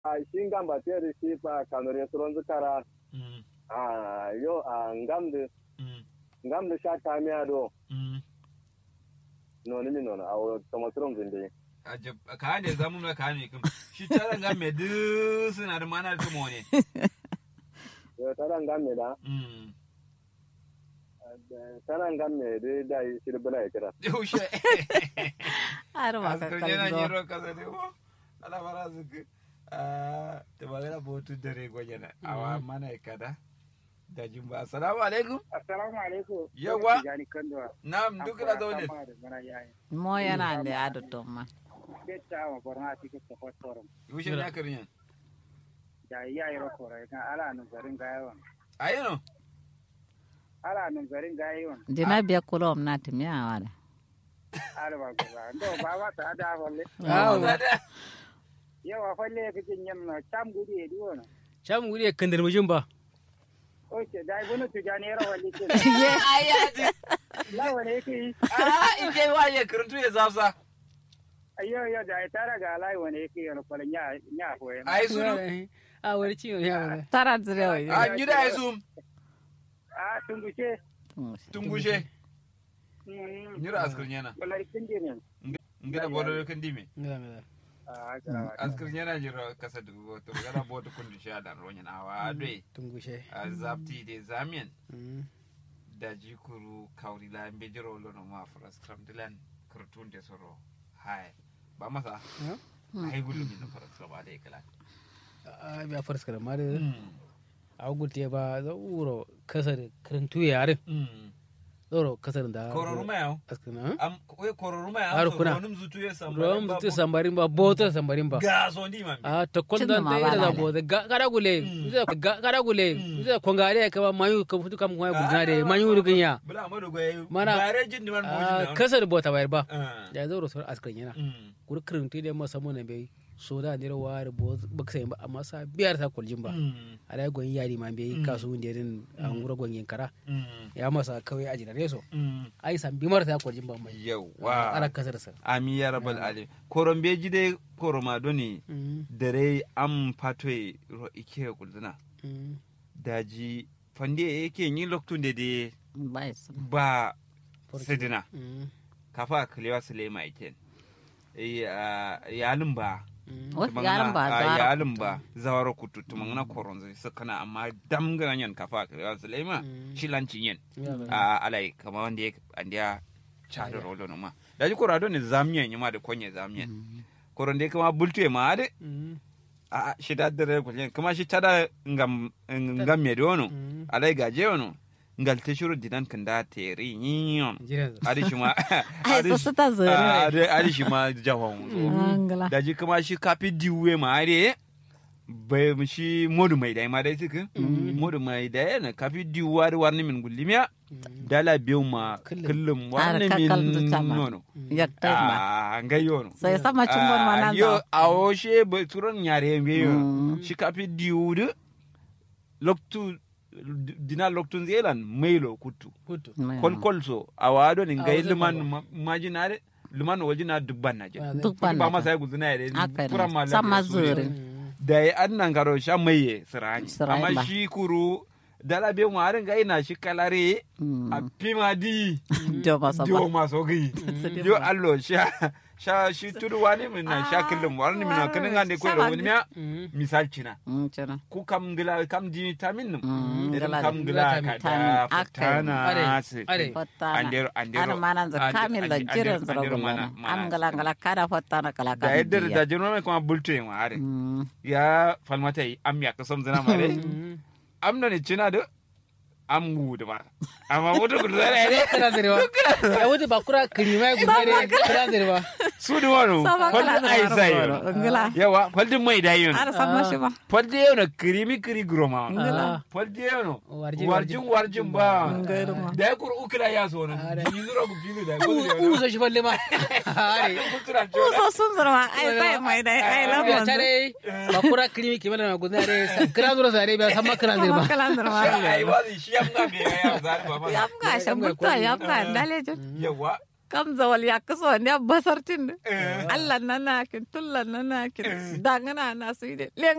a shingan ba tere shi pa kanore suron zukara Mm, a yo a ngamde mm, ngamde sha kamiya do mm. no ni no a o tomo suron zinde Ajab, ka ne zamu na ka ne kuma shi tara ga me du suna da mana da tumo ne yo tara ngamme da Mm. tara ngamme de da shi bala kira yaushe har ma ka askar yana kalzo nyiro kasa ne ko ala fara zuku ta magana botu dare gwajena awa mana kada da jumba assalamu alaikum Assalamu alaikum. Yawa. Jani Kandowa. na'am duk da zaune mo yana da ado to ma Betta wa borna tike ko fotorum. yaushe ne aka rinyan Da iya yi rokora kan ala nun garin gayon. ayano Ala nun garin gayon. dina biya kulom na timiya wala Ala ba gaba. Ndo ba wa ta da walle. Awa. Yawa falle ka jin yam na cham gudi e diwono. Sham wuri ya kandar mujin ba. Oke dai bunu tu jani ra walle ke. ayati La wale ke. ah ije waye kuruntu ya zafsa Ayo yo da tara ga lai wane ke yo ko nya nya ko e. ai sunu A wani ciwo ya wani. tara zire wa a nyida ai sum Ah tungushe. tungushe Mm. nyira askar nyana Wallahi kindi ne. ngida bodo kan dime Ngala ngala. Ah gara. askar nyana jiro kasa dugo to gana bodo kundu sha dan ronyan awa doi Tungushe. a zapti de zamien Mm. da jikuru kawri la mbe jiro lono ma fras kram dilan kurtun de soro hai ba masa Ya? ai gulu min fras kram de kala A biya farska da ma da a gulte ba za uro kasar karantu yare. Zoro kasar da. kororuma yau Askana. am we kororuma yau Har so kuna. ronum zutu ya samba Rom tu sambarin ba botar sambarin ba. ga so ndi man A ta kon Cinda dan ma ta ba ira da lale. bo da gara gule. Uza ga gara gule. Uza kongare ka ba mayu ka futu kam kuma gudna de mayu rugin ya. bula amadu goye Mana- bare jin diman A bojin kasar bota bayar ba. da Ya zoro sor askar yana. Kuri karantu da masa mun bai. So da ne rawar bo baksa ba amma sa biyar ta kuljin ba. ala gon yari ma be kasu wunde din an gura gon kara ya masa kawai a jinare so ai san bi marta ko jin ban mai yawa ala kasar sa ami ya rabal alim koron beji de koroma doni dare am patwe ro ike kulduna daji fande yake yin loktun da de bai su ba sidina kafa kalewa sulema iken yalin ba wai yaran ba a zara yalin ba zawara kutu tumangana koron zai sakana amma dam ganyan kafa kalewa sulema shilancin yen a alai kama wanda ya andiya chado rolo no ma daji korado ne zamyen yima da konye zamyen koron de kama bultu ma ade a shi da dare kullen kama shi tada ngam ngam me dono alai gaje wono ngal te shuru dinan kanda teri nyon jiran adi shi ma ai so su ta zare adi adi shi ma jawon angala daji kama shi kafi diwe ma ade bai shi modu mai dai ma dai suka modu mai dai na kafi diwa da warni min gullimiya dala biyu ma Kullum. kullum Har warni kakal min da tama. nono yakta ma a ngai yono sai sama cungon ma nan yo za a o she ba turon yare ngai yono Mm. shi kafi diwu loktu dina loktun zelan mailo kutu hutu kol kol so a wado ni A ngai wajen liman kwaro. ma- majinare liman wajina dubban na jin duk ban ba masa ya guzuna yare Haka ne. pura ma Sama lafiya su ne. zuri. da ya an nan garo sha maye sirani Sirani ba. amma shi kuru dala be mu arin ga ina shi kalare a pima di jo masa dio ba maso gi Sidi yo ba. allo sha sha shi tudu wani min na sha kullum wani min na kanin ga ne ko da wani miya misal cina Mm, cina ku kam gila kam di tamin num Mm, irin gila kam da- gila gila ka tamin. da Aka yi. fatana Are, se are. fottana andero andero ana manan za ande- kamil da ande- jiran andero- zara andero gullana mana- mana am gala gala kada fottana kala da kan yadda da diya jino mai kuma bulto yin are Mm, ya falmata yi am ya kasam zina mare am na ni cina da am gudu ba amma mutu gudu zara ne kana zarewa ya wuce ba kura kirima ya gudu ne kana zarewa su da wani sama kala kwallo da ai sai goro ngala yawa kwallo mai da yin ara sama shi ba kwallo yau na kirimi kiri groma ngala kwallo yau na Warjin, warjin warjin ba ngairu ma da ya kuru ukula ya so na yi zura ku bilu da ya ku kudu ku so shi falle ma are kutura ku so sun zurma ai sai mai dai ai ya lamon tare ba kura kirimi ke mana gudu ne kira zura sare ba san ma kira zirba kala zurma ai wazi shi yamma me ya zari ba ma yam ga shan mutta yam ga dalejin yawa kam zawal ya kaso ne basartin Allah nana kin tullan nana kin dangana na su ide